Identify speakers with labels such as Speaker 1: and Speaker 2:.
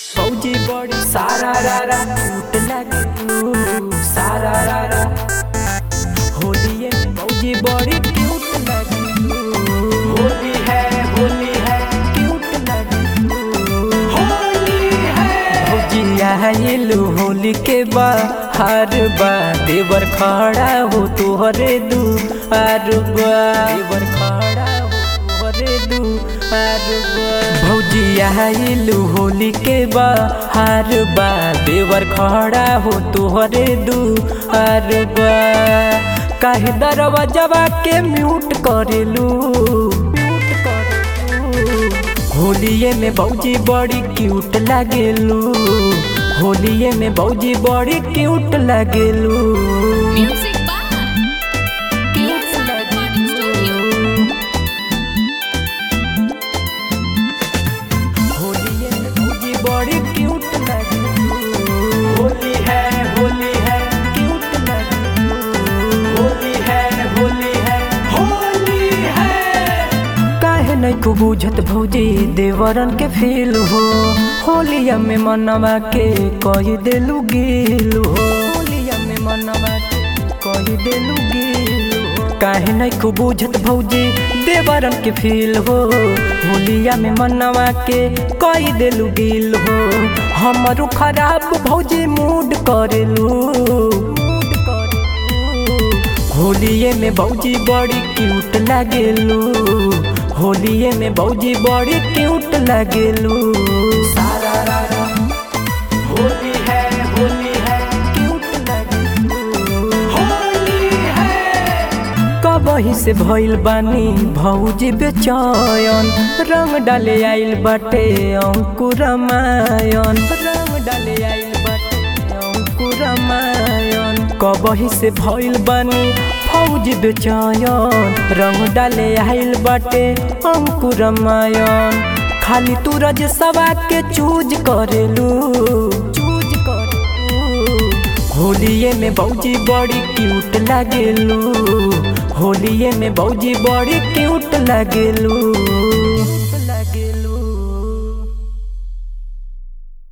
Speaker 1: फौजी बड़ी सारा रारा टूट लगे तू सारा रारा होली है फौजी बड़ी क्यूट लगे तू होली है होली है क्यूट लगे तू होली है फौजी आइलू होली के बाहर बा देवर खड़ा हो तोहरे दू आर बा देवर खड़ा हो तोहरे दू आर बा भौजी आइलू होली के बाहर बा देवर खड़ा हो तोहरे दू आर बा काहे दरवाजवा के म्यूट करेलू म्यूट करेलू होलिये में भौजी बड़ी क्यूट लागेलू होलिये में भौजी बड़ी क्यूट लागेलू
Speaker 2: Music by Pizza Recording Studio.
Speaker 1: होलिये में भौजी बड़ी क्यूट लागेलू होली है होली है क्यूट लागेलू होली है होली है होली है काहे नहीं को बुझत भौजी देवरन के फील हो होलिया में मनवा के कही देलू गिल हो होलिया में मनवा के कही देलू गिल हो काहे नहीं को बुझत भौजी देवरन के फील हो होलिया में मनवा के कही देलू गिल हो हमरो खराब भौजी मूड करेलू मूड करेलू होलिये में भौजी बड़ी क्यूट लागेलू होलिये में भौजी बड़ी क्यूट लागेलू सारा रारा होली है होली है क्यूट लागेलू होली है कबही से भइल बानी भौजी बेचयन रंग डाले आइल बाटे अंकुरमायन रंग डाले आइल बाटे अंकुरमायन कबही से भइल बानी फौजी बेचयन रंग डाले आइल बाटे अंकुरमायन खाली तू रज सवा के चूज करेलू चूज करेलू होलिये में भौजी बड़ी क्यूट लागेलू होलिये में भौजी बड़ी क्यूट लागेलू